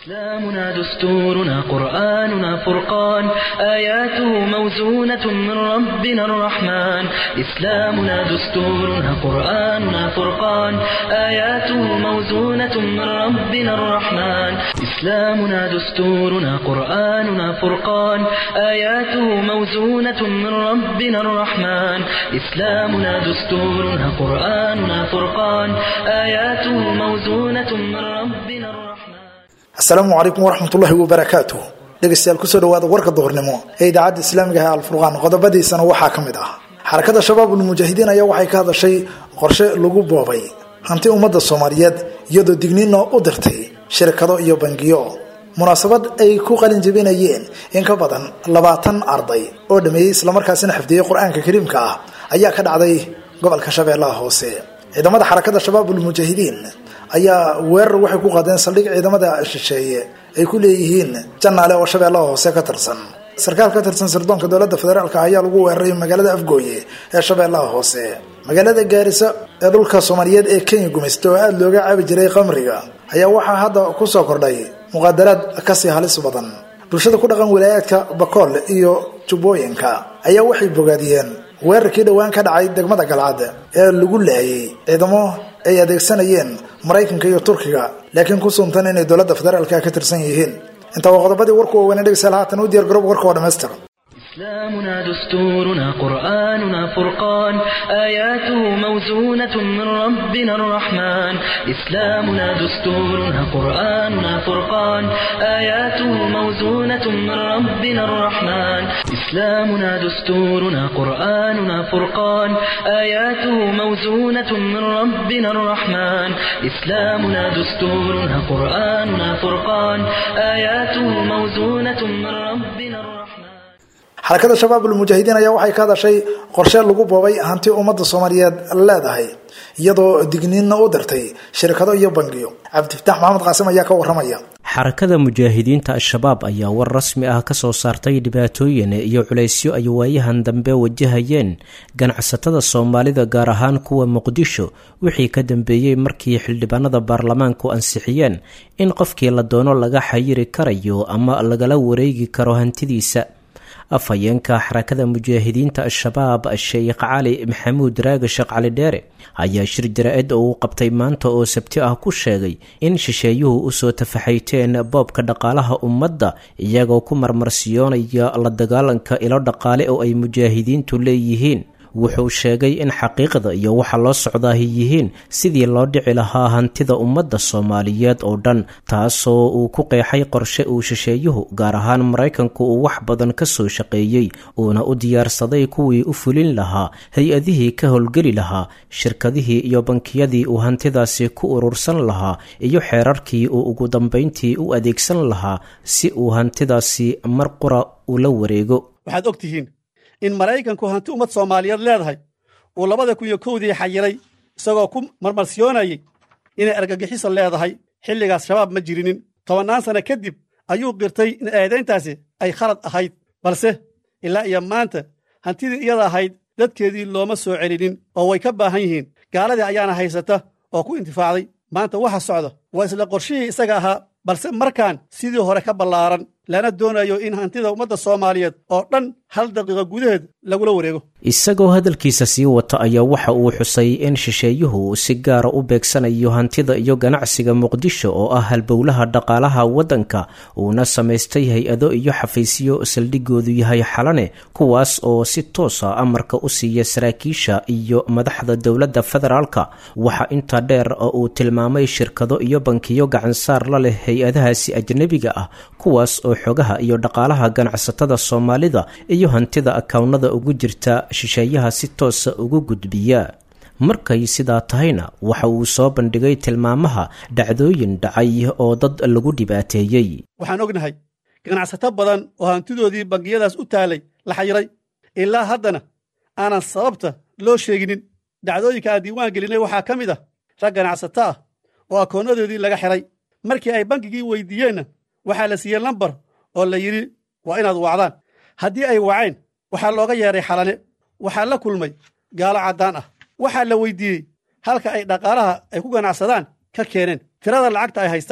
إسلامنا دستورنا قرآننا فرقان آياته موزونة من ربنا الرحمن إسلامنا دستورنا قرآننا فرقان آياته موزونة من ربنا الرحمن إسلامنا دستورنا قرآننا فرقان آياته موزونة من ربنا الرحمن إسلامنا دستورنا قرآننا فرقان آياته موزونة من ربنا الرحمن asalaamu calaykum waraxmatullaahi wabarakaatuh dhegeystayaal kusoo dhawaada warka duhurnimo ee idaacadda islaamiga ah alfurqaan qodobadiisana waxaa ka mid ah xarakada shabaabul mujaahidiin ayaa waxay ka hadashay qorshe lagu boobay hanti ummadda soomaaliyeed iyadoo digniino u dirtay shirkado iyo bangiyo munaasabad ay ku qalin jabinayeen in ka badan labaatan arday oo dhameeyey islamarkaasina xifdiyey qur-aanka kariimka ah ayaa ka dhacday gobolka shabeellaha hoose ciidamada xarakada shabaabul mujaahidiin ayaa weerar waxay ku qaadeen saldhig ciidamada shisheeye ay ku leeyihiin janaale oo shabeellaha hoose ka tirsan sarkaal ka tirsan sirdoonka dowladda federaalk ayaa lagu weeraray magaalada afgooye ee shabeellaha hoose magaalada gaariso ee dhulka soomaaliyeed ee kenya gumaysta oo aada looga caabi jiray qamriga ayaa waxaa hadda kusoo kordhay muqaadaraad kasii halis badan bulshada ku dhaqan wilaayaadka bakool iyo jubbooyinka ayaa waxay bogaadiyeen weerarkii dhowaan ka dhacay degmada galcad ee lagu laayay ciidamo ay adeegsanayeen maraykanka iyo turkiga laakiin ku suntan inay dowladda federaalka ka tirsan yihiin intaa waa qodobadii warku waaweyn dhegeystayaal haatan u diyaar garoob warka oo dhammaystir إسلامنا دستورنا قرآننا فرقان آياته موزونة من ربنا الرحمن إسلامنا دستورنا قرآننا فرقان آياته موزونة من ربنا الرحمن إسلامنا دستورنا قرآننا فرقان آياته موزونة من ربنا الرحمن إسلامنا دستورنا قرآننا فرقان آياته موزونة من ربنا الرحمن xarakada shabaabul mujaahidiin ayaa waxay ka hadashay qorshe lagu boobay hanti ummadda soomaaliyeed leedahay iyadoo digniinna u dirtay shirkado iyo bangiyo cabdifataax maxamed qaasim ayaa ka waramaya xarakada mujaahidiinta al-shabaab ayaa war rasmi ah kasoo saartay dhibaatooyin iyo culaysyo ay waayahan dambe wajahayeen ganacsatada soomaalida gaar ahaan kuwa muqdisho wixii ka dambeeyey markii xildhibaanada baarlamaanku ansixiyeen in qofkii la doono laga xayiri karayo ama lagala wareegi karo hantidiisa afhayeenka xarakada mujaahidiinta al-shabaab sheekh cali maxamuud raage sheekh cali dheere ayaa shir jara-id oo uu qabtay maanta oo sabti ah ku sheegay in shisheeyuhu usoo tafaxayteen boobka dhaqaalaha ummadda iyagoo ku marmarsiyoonaya la dagaalanka ilo dhaqaale oo ay mujaahidiintu leeyihiin wuxuu sheegay in xaqiiqda iyo waxa loo socdaahi yihiin sidii loo dhici lahaa hantida ummadda soomaaliyeed oo dhan taasoo uu ku qeexay qorshe uu shisheeyuhu gaar ahaan maraykanku uu wax badan ka soo shaqeeyey uuna u diyaarsaday kuwii u fulin lahaa hay-adihii ka howlgeli lahaa shirkadihii iyo bankiyadii uu hantidaasi ku urursan lahaa iyo xeerarkii uu ugu dambayntii u adeegsan lahaa si uu hantidaasi mar qura ula wareego waxaad og tihiin in maraykanku hanti ummad soomaaliyeed leedahay uu labada kun iyo kowdii xayiray isagoo ku marmarsiyoonayay inay argagixiso leedahay xilligaas shabaab ma jirinin tobannaan sanno kadib ayuu qirtay in eedayntaasi ay khalad ahayd balse ilaa iyo maanta hantidii iyada ahayd dadkeedii looma soo celinin oo way ka baahan yihiin gaaladii ayaana haysata oo ku intifaacday maanta waxa socda waa isla qorshihii isaga ahaa balse markaan sidii hore ka ballaaran lana doonayo in hantida ummadda soomaaliyeed oo dhan hal daqiiqo gudaheed lagula wareego isagoo hadalkiisa sii wata ayaa waxa uu xusay in shisheeyuhu si gaara u beegsanayo hantida iyo ganacsiga muqdisho oo ah halbowlaha dhaqaalaha waddanka uuna samaystay hay-ado iyo xafiisyo saldhigoodu yahay xalane kuwaas oo si toosa amarka u siiya saraakiisha iyo madaxda dowladda federaalka waxa intaa dheer oo uu tilmaamay shirkado iyo bankiyo gacansaar la leh hay-adahaasi ajnebiga ah kuwaas oo xogaha iyo dhaqaalaha ganacsatada soomaalida iyo hantida akawnada ugu jirta shisheeyaha si toosa ugu gudbiya markay sidaa tahayna waxa uu soo bandhigay tilmaamaha dhacdooyin dhacay oo dad lagu dhibaateeyey waxaan ognahay ganacsato badan oo hantidoodii bangiyadaas u taalay la xayiray ilaa haddana aanan sababta loo sheeginin dhacdooyinka aan diiwaan gelinay waxaa ka mid ah rag ganacsato ah oo akoonnadoodii laga xiray markii ay bankigii weydiiyeenna waxaa la siiyey lambar oo la yidhi waa inaad wacdaan haddii ay waceen waxaa looga yeedhay xalane waxaa la kulmay gaalo caddaan ah waxaa la weydiiyey halka ay dhaqaalaha ay ku ganacsadaan ka keeneen tirada lacagta ay haystaan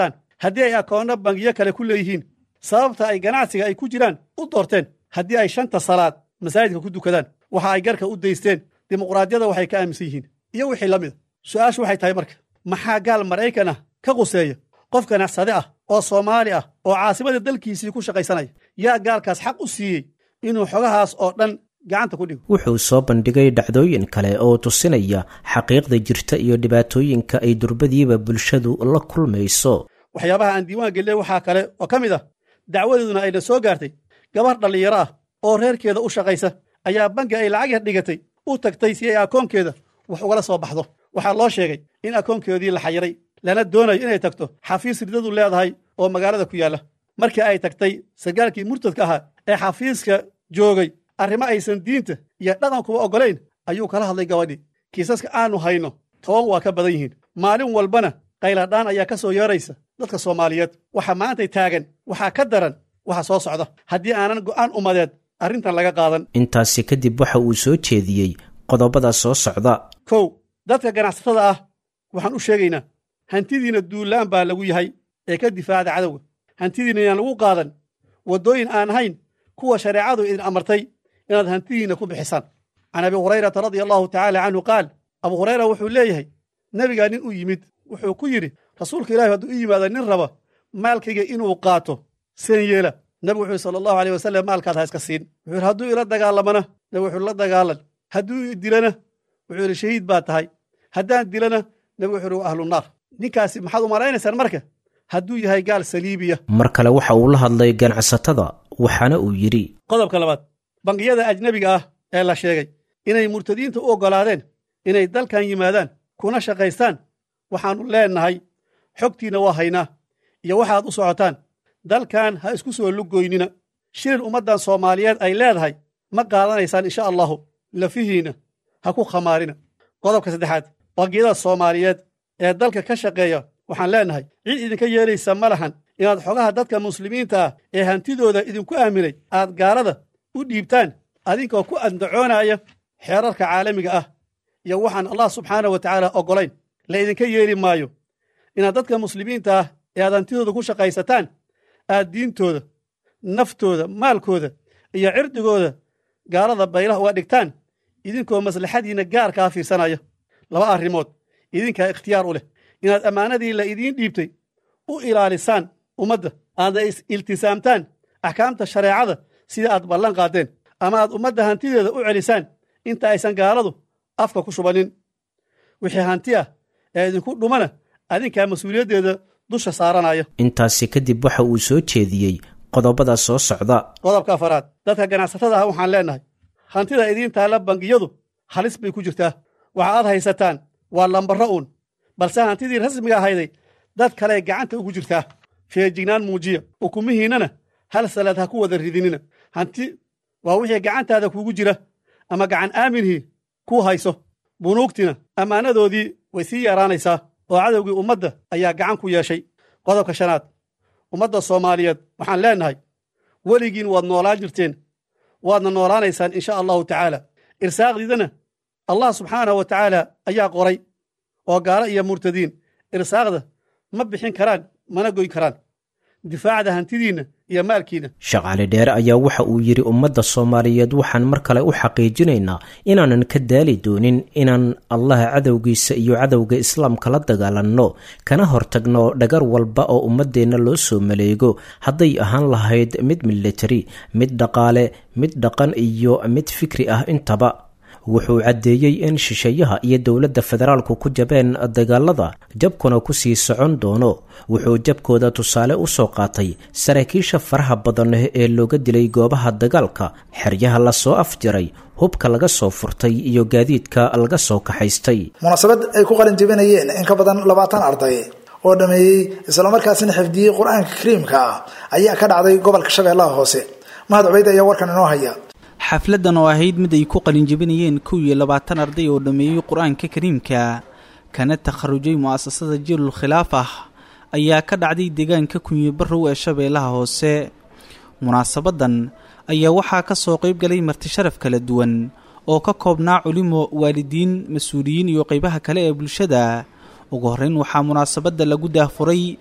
haddii ay akoonno bangiyo kale ku leeyihiin sababta ay ganacsiga ay ku jiraan u doorteen haddii ay shanta salaad masaajidka ku dukadaan waxa ay garka u daysteen dimuqraadiyada waxay ka aaminsan yihiin iyo wixii la mida su'aashu waxay tahay marka maxaa gaal maraykan ah ka quseeya qof ganacsade ah oo soomaali ah oo caasimada dalkiisii ku shaqaysanaya yaa gaalkaas xaq u siiyey inuu xogahaas oo dhan gacanta ku dhigo wuxuu soo bandhigay dhacdooyin kale oo tusinaya xaqiiqda jirta iyo dhibaatooyinka ay durbadiiba bulshadu la kulmayso waxyaabaha aan diiwaan geliyey waxaa kale oo ka mid ah dacwadeeduna ayna soo gaartay gabarh dhallinyaro ah oo reerkeeda u shaqaysa ayaa bangi ay lacag yar dhigatay u tagtay si ay akoonkeeda wax ugala soo baxdo waxaa loo sheegay in akoonkeedii la xayiray lana doonayo inay tagto xafiis ridadu leedahay oo magaalada ku yaalla markii ay tagtay sargaalkii murtadka ahaa ee xafiiska joogay arrimo aysan diinta iyo dhaqankuba oggolayn ayuu kala hadlay gabadhii kiisaska aanu hayno toban waa ka badan yihiin maalin walbana qayladhaan ayaa ka soo yeeraysa dadka soomaaliyeed waxa maantay taagan waxaa ka daran waxa soo socda haddii aanan go'aan ummadeed arrintan laga qaadan intaasi kadib waxa uu soo jeediyey qodobada soo socda kow dadka ganacsatada ah waxaan u sheegaynaa hantidiinna duullaan baa lagu yahay ee ka difaacda cadowga hantidiinna inaan lagu qaadan waddooyin aan ahayn kuwa shareecadu idin amartay inaad hantidiinna ku bixisaan can abi hurayrata radia allahu tacaala canhu qaal abu hurayra wuxuu leeyahay nebigaa nin u yimid wuxuu ku yidhi rasuulka ilahi hadduu u yimaado nin raba maalkayga inuu qaato seen yeela nebigu wuxuu sala allahu aleyh wasalam maalkaad ha iska siin wuxuu yidhi hadduu ila dagaalamana nebigu wuxuu la dagaalan hadduu dilana wuxuu yidhi shahiid baa tahay haddaan dilana nebigu wuxuu yidhi waa ahlu naar ninkaasi maxaad u malaynaysaan marka hadduu yahay gaal saliibiya mar kale waxa uu la hadlay ganacsatada waxaana uu yidhi qodobka labaad bangiyada ajnebiga ah ee la sheegay inay murtadiinta u oggolaadeen inay dalkan yimaadaan kuna shaqaystaan waxaannu leennahay xogtiinna waa haynaa iyo waxaad u socotaan dalkan ha isku soo lugoynina shilin ummaddan soomaaliyeed ay leedahay ma qaadanaysaan insha allahu lafihiinna ha ku khamaarina qodobka saddexaad bangiyada soomaaliyeed ee dalka ka shaqeeya waxaan leennahay cid idinka yeelaysa ma lahan inaad xogaha dadka muslimiinta ah ee hantidooda idinku aaminay aad gaalada u dhiibtaan adinkoo ku andacoonaya xeerarka caalamiga ah iyo waxaan allah subxaana wa tacaala oggolayn la idinka yeeli maayo inaad dadka muslimiinta ah ee aad hantidooda ku shaqaysataan aad diintooda naftooda maalkooda iyo cirdigooda gaalada baylaha uga dhigtaan idinkoo maslaxadiinna gaarkaa fiirsanaya laba arrimood idinkaa ikhtiyaar u leh inaad ammaanadii la idiin dhiibtay u ilaalisaan ummadda aadna is-iltisaamtaan axkaamta shareecada sida aad ballan qaaddeen ama aad ummadda hantideeda u celisaan inta aysan gaaladu afka ku shubannin wixii hanti ah ee idinku dhumana adinkaa mas-uuliyaddeeda dusha saaranaya intaasi kadib waxa uu soo jeediyey qodobada soo socda qodobka afaraad dadka ganacsatada ah waxaan leennahay hantida idiin taalla bangiyadu halis bay ku jirtaa waxa aad haysataan waa lambarro uun balse hantidii rasmiga ahayday dad kale gacanta ugu jirtaa feejignaan muujiya ukumihiinnana hal salaad ha ku wada ridinina hanti waa wixii gacantaada kuugu jira ama gacan aaminhii kuu hayso bunuugtina ammaanadoodii way sii yaraanaysaa oo cadowgii ummadda ayaa gacan ku yeeshay qodobka shanaad ummadda soomaaliyeed waxaan leennahay weligiin waad noolaan jirteen waadna noolaanaysaan insha allahu tacaala irsaaqdiidana allah subxaanahu wa tacaala ayaa qoray oo gaalo iyo murtadiin irsaaqda ma bixin karaan mana goyn karaan difaacda hantidiinna iyo maalkiinna sheekh cali dheere ayaa waxa uu yidhi ummadda soomaaliyeed waxaan mar kale u xaqiijinaynaa inaanan ka daali doonin inaan allaha cadowgiisa iyo cadowga islaamka la dagaalanno kana hortagno dhagar walba oo ummaddeenna loo soo maleego hadday ahaan lahayd mid militari mid dhaqaale mid dhaqan iyo mid fikri ah intaba wuxuu caddeeyey in shisheeyaha iyo dowladda federaalku ku jabeen dagaalada jabkuna ku sii socon doono wuxuu jabkooda tusaale u soo qaatay saraakiisha faraha badan ee looga dilay goobaha dagaalka xeryaha lasoo afjaray hubka laga soo furtay iyo gaadiidka laga soo kaxaystay munaasabad ay ku qalin jebinayeen in ka badan labaatan arday oo dhameeyey islamarkaasina xifdiyey qur-aanka kariimka ah ayaa ka dhacday gobolka shabeellaha hoose mahad cubeyd ayaa warkan inoo haya xafladdan oo ahayd mid ay ku qalinjebinayeen kow iyo labaatan arday oo dhammeeyey qur-aanka kariimka kana takharujay mu'asasada jiilul khilaaf ah ayaa ka dhacday deegaanka kunyi barrow ee shabeellaha hoose munaasabaddan ayaa waxaa ka soo qayb galay martisharaf kala duwan oo ka koobnaa culimo waalidiin mas-uuliyiin iyo qaybaha kale ee bulshada ugu horreyn waxaa munaasabadda lagu daahfuray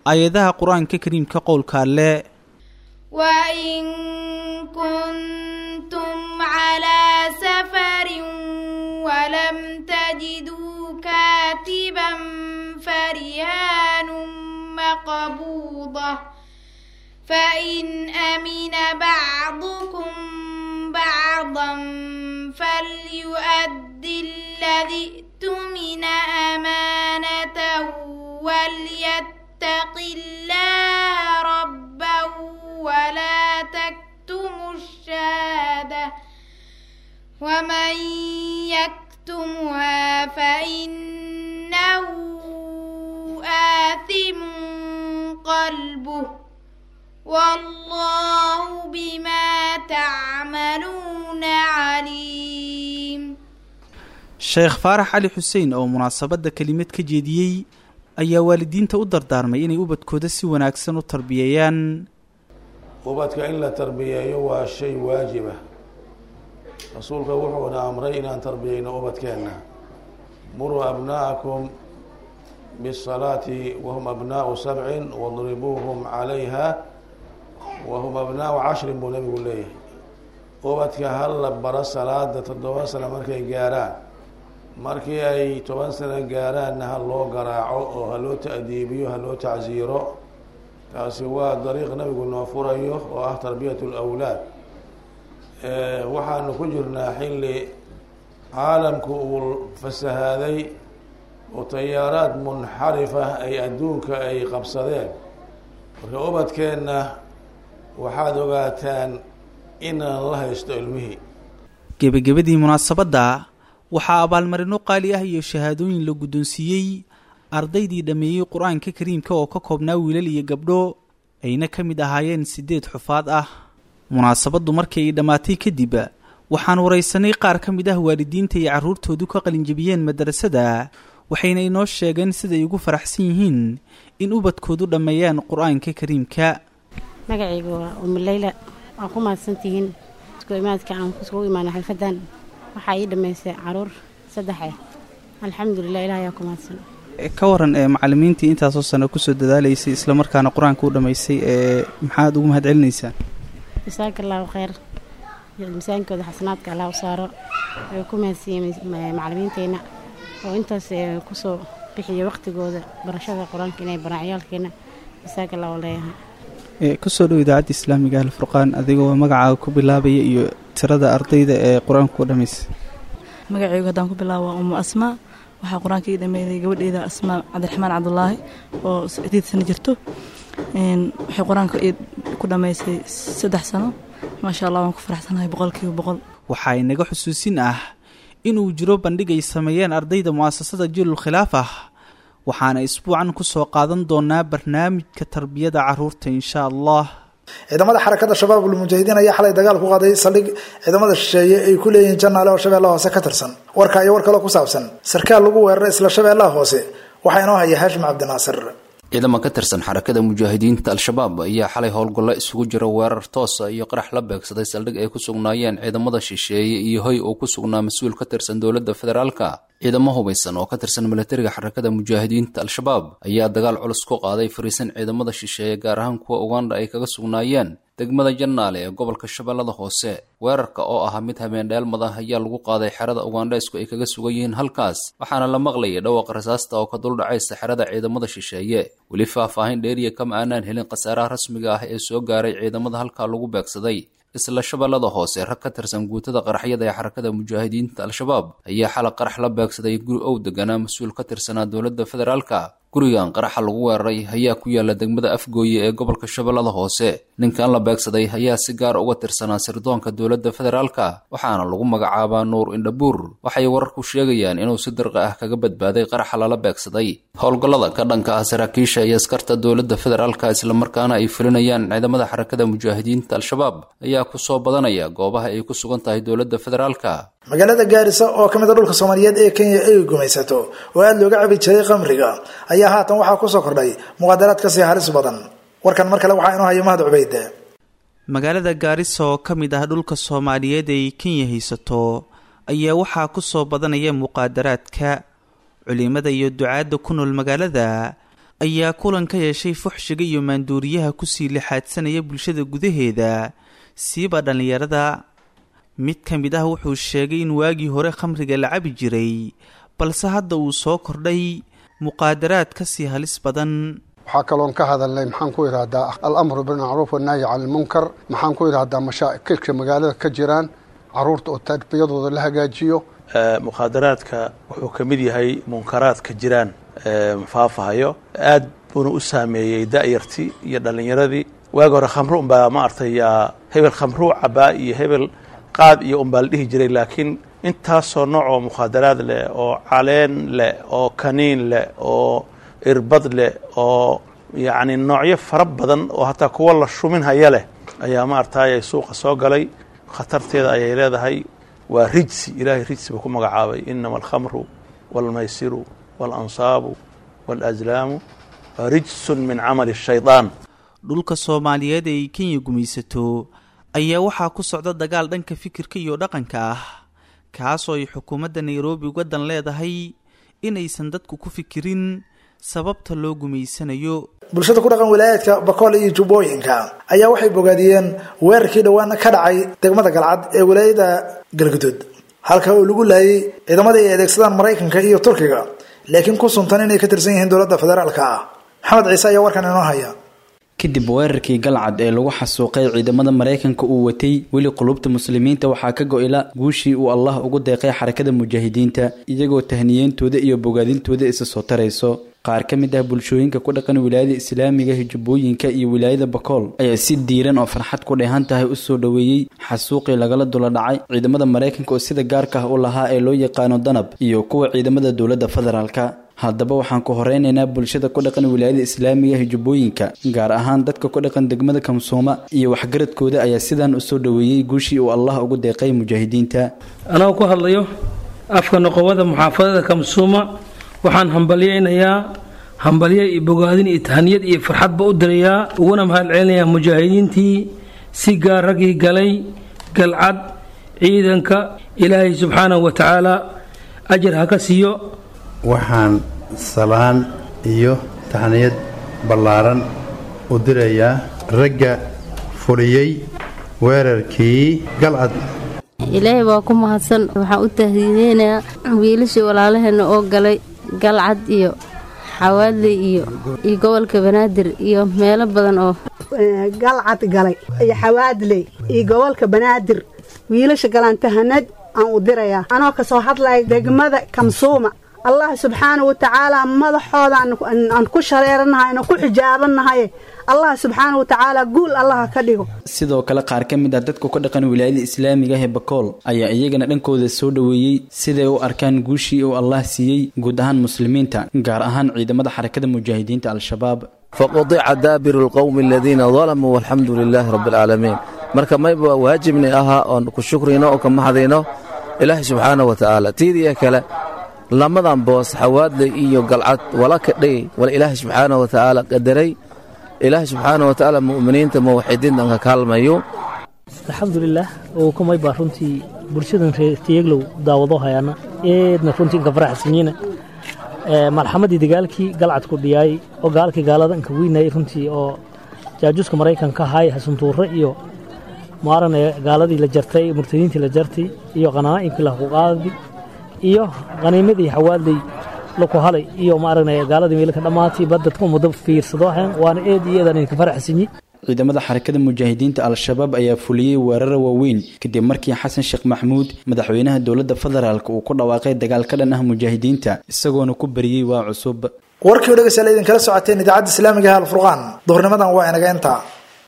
aayadaha qur-aanka kariimka qowlka alle وإن كنتم على سفر ولم تجدوا كاتبا فرهان مقبوضة فإن أمن بعضكم بعضا فليؤدي الذي اؤتمن أمانته وليتق الله ربه ولا تكتموا الشهادة ومن يكتمها فإنه آثم قلبه والله بما تعملون عليم sheekh faarax cali xuseen oo munaasabadda kelimad ka jeediyey ayaa waalidiinta u dardaarmay inay ubadkooda si wanaagsan u tarbiyeeyaan ubadka in la tarbiyeeyo waa shay waajiba rasuulka wuxuuna amray inaan tarbiyeyno ubadkeenna muruu abna'akum bisalaati wahum abnaa'u sabcin wadribuuhum calayha wahum abnaa'u cashrin buu nabigu leeyahay ubadka hal la baro salaada toddoba sano markay gaaraan markii ay toban sano gaaraanna ha loo garaaco oo ha loo ta'diibiyo ha loo tacsiiro taasi waa dariiq nabigu noo furayo oo ah tarbiyat lawlaad waxaanu ku jirnaa xilli caalamku uu fasahaaday oo tayaaraad munxarifa ay adduunka ay qabsadeen marka ubadkeenna waxaad ogaataan inaan la haysto ilmihii gebagabadii munaasabadda waxaa abaalmarino qaali ah iyo shahaadooyin la guddoonsiiyey ardaydii dhammeeyey qur-aanka kariimka oo ka koobnaa wiilal iyo gabdho ayna ka mid ahaayeen siddeed xufaad ah munaasabaddu markii ay dhammaatay kadib waxaan waraysanay qaar ka mid ah waalidiinta iyo carruurtoodu ka qalinjabiyeen madrasada waxayna inoo sheegeen siday ugu faraxsan yihiin in ubadkoodu dhammeeyaan qur-aanka kariimka magacaygu waa umuleyla waa ku mahadsantihiin isku imaadka aan kuskugu imaana xalfadan waxaa ii dhammaysay caruur saddex ah alxamdulilah ilaah ayaa ku mahadsan ka waran ee macalimiintii intaasoo sano kusoo dadaalaysay islamarkaana qur-aanka u dhammaysay ee maxaad ugu mahad celinaysaa jasaaka allahu kheyr misaankooda xasanaadka allah u saaro way ku mahadsiiyeen macalimiinteyna oo intaas kusoo bixiya waqtigooda barashada qur-aanka inay baraan ciyaalkeena jasaaka allahu leeyahay kusoo dhow idaacadda islaamiga alfurqaan adigoo magacaaga ku bilaabaya iyo tirada ardayda ee qur-aanka u dhammaysay magacaygu haddaan ku bilaabo waa umu asmaa waxaa qur-aanka ii dhameeyday gabadheyda asmaa cabdiraxmaan cabdulaahi oo sideed sano jirto waxay qur-aanka ku dhammaysay saddex sano maasha allah waan ku faraxsanahay boqolkiiba boqol waxaa inaga xusuusin ah inuu jiro bandhig ay sameeyeen ardayda mu'asasada jiilul khilaaf ah waxaana isbuucan ku soo qaadan doonaa barnaamijka tarbiyada carruurta insha allah ciidamada xarakada shabaabul mujaahidiin ayaa xalay dagaal ku qaaday saldhig ciidamada shisheeye ay ku leeyihiin janaale oo shabeellaha hoose ka tirsan warka iyo war kaloo ku saabsan sarkaal lagu weeraray isla shabeellaha hoose waxaa inoo haya haashim cabdinaasir ciidamo ka tirsan xarakada mujaahidiinta al-shabaab ayaa xalay howlgallo isugu jira weerar toosa iyo qarax la beegsaday saldhig ay ku sugnaayeen ciidamada shisheeye iyo hoy uu ku sugnaa mas-uul ka tirsan dowladda federaalka ciidamo hubaysan oo ka tirsan milatariga xarakada mujaahidiinta al-shabaab ayaa dagaal culus ku qaaday fariisan ciidamada shisheeye gaar ahaan kuwa uganda ay kaga sugnaayeen degmada jannaale ee gobolka shabeellada hoose weerarka oo ahaa mid habeen dheelmada ayaa lagu qaaday xerada ugandheysku ay kaga sugan yihiin halkaas waxaana la maqlayay dhawaaqa rasaasta oo ka duldhacaysa xerada ciidamada shisheeye weli faahfaahin dheeriya kama aanaan helin khasaaraha rasmiga ah ee soo gaaray ciidamada halkaa lagu beegsaday isla shabeellada hoose rag ka tirsan guutada qaraxyada ee xarakada mujaahidiinta al-shabaab ayaa xalay qarax la beegsaday guri ow deganaa mas-uul ka tirsanaa dowladda federaalka gurigan qaraxa lagu weeraray ayaa ku yaala degmada afgooye ee gobolka shabeellada hoose ninkan la beegsaday ayaa si gaar uga tirsanaa sirdoonka dowladda federaalka waxaana lagu magacaabaa nuur indhabuur waxay wararku sheegayaan inuu si dirqi ah kaga badbaaday qaraxa lala beegsaday howlgallada ka dhanka ah saraakiisha iyo askarta dowladda federaalka islamarkaana ay fulinayaan ciidamada xarakada mujaahidiinta al-shabaab ayaa kusoo badanaya goobaha ay ku sugan tahay dowladda federaalka magaalada gaarisa oo ka mid a dhulka soomaaliyeed ee kenya ay gumaysato oo aada looga cabi jiray qamriga ayaa haatan waxaa kusoo kordhay muqaadaraad kasii halis badan warkan mar kale waxaa inoo haya mahad cubeyd magaalada gaarisa oo ka mid ah dhulka soomaaliyeed ay kenya haysato ayaa waxaa kusoo badanaya muqaadaraadka culimada iyo ducaadda ku nool magaalada ayaa kulan ka yeeshay fuxshiga iyo maanduuriyaha kusii lixaadsanaya bulshada gudaheeda siiba dhallinyarada mid ka mid ah wuxuu sheegay in waagii hore khamriga la cabi jiray balse hadda uu soo kordhay muqaadaraad ka sii halis badan waxaa kaloon ka hadalnay maxaan ku idhaahdaa alamru bilmacruuf wannahyi cani ilmunkar maxaan ku idhaahdaa mashaakilka magaalada ka jiraan caruurta oo tarbiyadooda la hagaajiyo mukhaadaraadka wuxuu ka mid yahay munkaraadka jiraan faafahayo aad buuna u saameeyey da'yartii iyo dhallinyaradii waagi hore khamru unbaa ma artay hebel khamruu cabaa iyo hebel qaad iyo unbaa la dhihi jiray laakiin intaasoo nooc oo mukhaadaraad leh oo caleen leh oo kaniin leh oo irbad leh oo yacni noocyo fara badan oo hataa kuwa la shumin haya leh ayaa ma artay suuqa soo galay khatarteeda ayay leedahay waa rijsi ilaahay rijsi buu ku magacaabay inama alkhamru waalmaysiru waalansaabu waalaslaamu rijsun min camali shaydaan dhulka soomaaliyeed ee ay kenya gumaysato ayaa waxaa ku socda dagaal dhanka fikirka iyo dhaqanka ah kaasoo ay xukuumadda nairobi uga dan leedahay inaysan dadku ku fikirin sababta loo gumaysanayo bulshada ku dhaqan wilaayaadka bakool iyo jubbooyinka ayaa waxay bogaadiyeen weerarkii dhowaan ka dhacay degmada galcad ee wilaayada galguduud halka oo lagu laayay ciidamada ay adeegsadaan maraykanka iyo turkiga laakiin ku suntan inay ka tirsan yihiin dowladda federaalka ah maxamed ciise ayaa warkan inoo haya kadib weerarkii galcad ee lagu xasuuqay ciidamada maraykanka uu watay weli qulubta muslimiinta waxaa ka go-ila guushii uu allah ugu deeqay xarakada mujaahidiinta iyagoo tahniyeyntooda iyo bogaadintooda isa soo tarayso qaar ka mid ah bulshooyinka ku dhaqan wilaayada islaamiga hijubbooyinka iyo wilaayada bakool ayaa si diiran oo farxad ku dheehan tahay u soo dhoweeyey xasuuqii lagala dula dhacay ciidamada maraykanka oo sida gaarka ah u lahaa ee loo yaqaano danab iyo kuwa ciidamada dowladda federaalka haddaba waxaan ku horeynaynaa bulshada ku dhaqan wilaayada islaamiga hijubbooyinka gaar ahaan dadka ku dhaqan degmada kamsuuma iyo waxgaradkooda ayaa sidaan u soo dhoweeyey guushii uu allah ugu deeqay mujaahidiinta anagoo ku hadlayo afka noqowada muxaafadada kamsuuma waxaan hambalyaynayaa hambalyo iyo bogaadin iyo tahaniyad iyo farxadba u dirayaa uguna mahad celinayaa mujaahidiintii si gaar raggii galay galcad ciidanka ilaahay subxaanahu wa tacaala ajar ha ka siiyo waxaan salaan iyo taxniyad ballaaran u dirayaa ragga fuliyey weerarkii galcad ilaahay waa ku mahadsan waxaan u tahdiideynayaa wiilashii walaalaheenna oo galay galcad iyo xawaadley iyo iyo gobolka banaadir iyo meelo badan oo galcad galay iyo xawaadley iyo gobolka banaadir wiilasha galaan tahanad aan u dirayaa anoo ka soo hadlaya degmada kamsuuma allah subxaana wa tacaala madaxooda aan ku shareeranahay aan ku xijaabannahay allah subxaana wa tacaala guul allaha ka dhigo sidoo kale qaar ka mid ah dadka ku dhaqan wilaayada islaamiga ee bakool ayaa iyagana dhankooda soo dhoweeyey siday u arkaan guushii uu allah siiyey guud ahaan muslimiinta gaar ahaan ciidamada xarakada mujaahidiinta al-shabaab faqudica daabiru lqowmi aladiina dalamuu walxamdu lilaahi rabbi alcaalamiin marka mayba waajibni ahaa oon ku shukrino oo ka maxdayno ilaahi subxaana wa tacaala tiidiya kale lamadan boos xawaadley iyo galcad wala kadhay wala ilaahay subxaana wa tacaala qadaray ilaahay subxaana wa tacaala mu'miniinta muwaxidiintan ka kaalmayo alxamdulilah oo kumay baa runtii bulshadan reertiyeglow daawado hayaana eedna runtii inka faraxsanyiina marxamadii dagaalkii galcad ku dhiyaay oo gaalkii gaalada inka weynayay runtii oo jaajuuska maraykanka ahaay hasuntuure iyo maarane gaaladii la jartay murtadiintii la jartay iyo qanaa'imkii lahuquqaadii iyo qaniimadii xawaadley laku halay iyo maaragna gaaladii meelka dhammaatay badadka muddo fiirsado ahayn waana eed iyo eedaan idinka faraxsanyi ciidamada xarakada mujaahidiinta al-shabaab ayaa fuliyey weerara waaweyn kadib markii xasan sheekh maxmuud madaxweynaha dowladda federaalk uu ku dhawaaqay dagaal ka dhan ah mujaahidiinta isagoona ku bariyey waa cusub warkii o dhegeystayaal idinkala socoteen idaacadda islaamiga ee alfurqaan duhurnimadan waa inaga intaa